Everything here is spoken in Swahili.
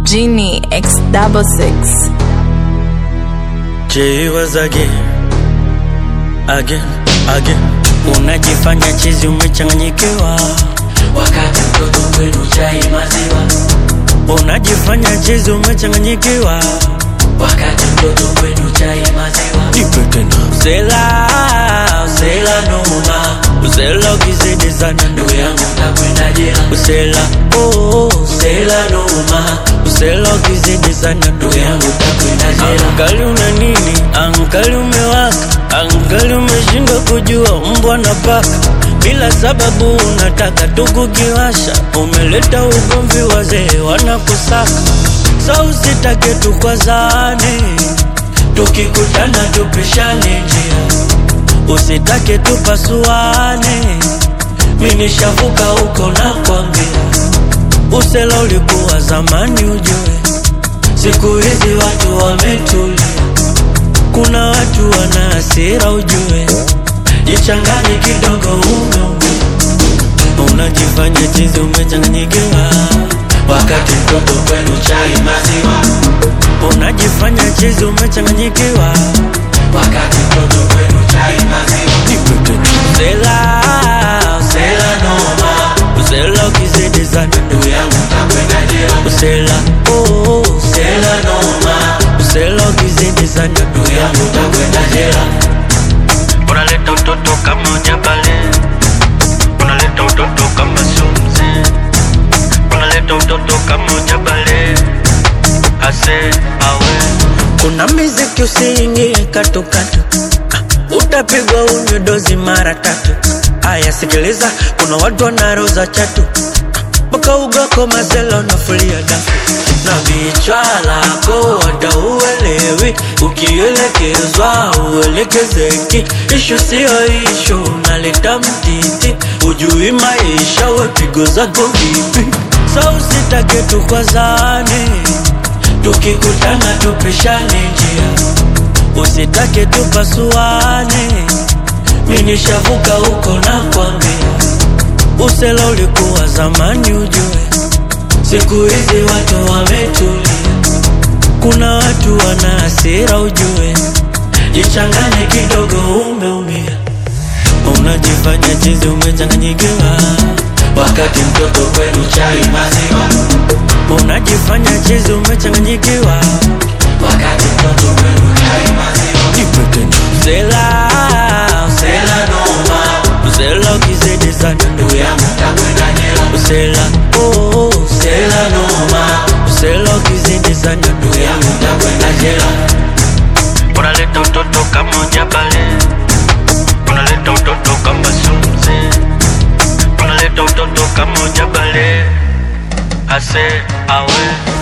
Genie X double six. J was again, again, again. Unajifanya chizi umechanganyikiwa, wakati mtoto kwenu chai maziwa, unajifanya chizi umechanganyikiwa. wakati mtoto kwenu chai maziwa, Nipe tena. Usela, usela noma, usela ukizidi sana ndugu yangu utakwenda jela, Usela, oh, usela noma, usela ukizidi sana ndugu yangu utakwenda jela, Angali una nini? Angali umewaka, angali umeshindwa kujua mbwa na paka. Bila sababu unataka tu kukiwasha, umeleta ugomvi, wazee wanakusaka. Sa usitake tukwazane, tukikutana tupishane njia, usitake tupasuane. Mi nishavuka huko na kwambia, usela ulikuwa zamani ujue Siku hizi watu wametulia, kuna watu wana hasira ujue, jichanganye kidogo umeume, unajifanya chizi umechanganyikiwa, wakati mtoto kwenu chai maziwa, unajifanya chizi umechanganyikiwa, wakati mtoto kwenu chai maziwa, usela sela noma, usela ukizidi sana ndugu yangu utakwenda jela, usela oh, sela noma, usela ukizidi sana ndugu yangu utakwenda jela, unaleta utoto kama ujabale, unaleta utoto kama sumzi, unaleta utoto kama ujabale, ase awe. Kuna miziki usiingie katukatu, ah, utapigwa unywe dozi mara tatu. Aya, sikiliza, kuna watu wanaroza chatu mpaka ugako mazela unafulia dafu na vichwa lako wada uelewi, ukielekezwa uelekezeki. Ishu siyo ishu, unaleta mtiti, ujui maisha, wepigo zako vipi? Sa usitake tukwazane, tukikutana tupishane njia, usitake tupasuane. Mi nishavuka huko na kwambia, usela ulikuwa zamani ujue Siku hizi watu wametulia, kuna watu wana hasira ujue, jichanganye kidogo, umeumia, unajifanya chizi, umechanganyikiwa, wakati mtoto kwenu chai maziwa, unajifanya chizi, umechanganyikiwa, wakati mtoto kwenu chai maziwa, usela, sela noma, usela ukizidi sana, ndugu yangu utakwenda jela, usela, oh, sela noma, usela ukizidi sana, ndugu yangu utakwenda jela, unaleta utoto kama ujabale, unaleta utoto kama sumzi, unaleta utoto kama ujabale, ase awe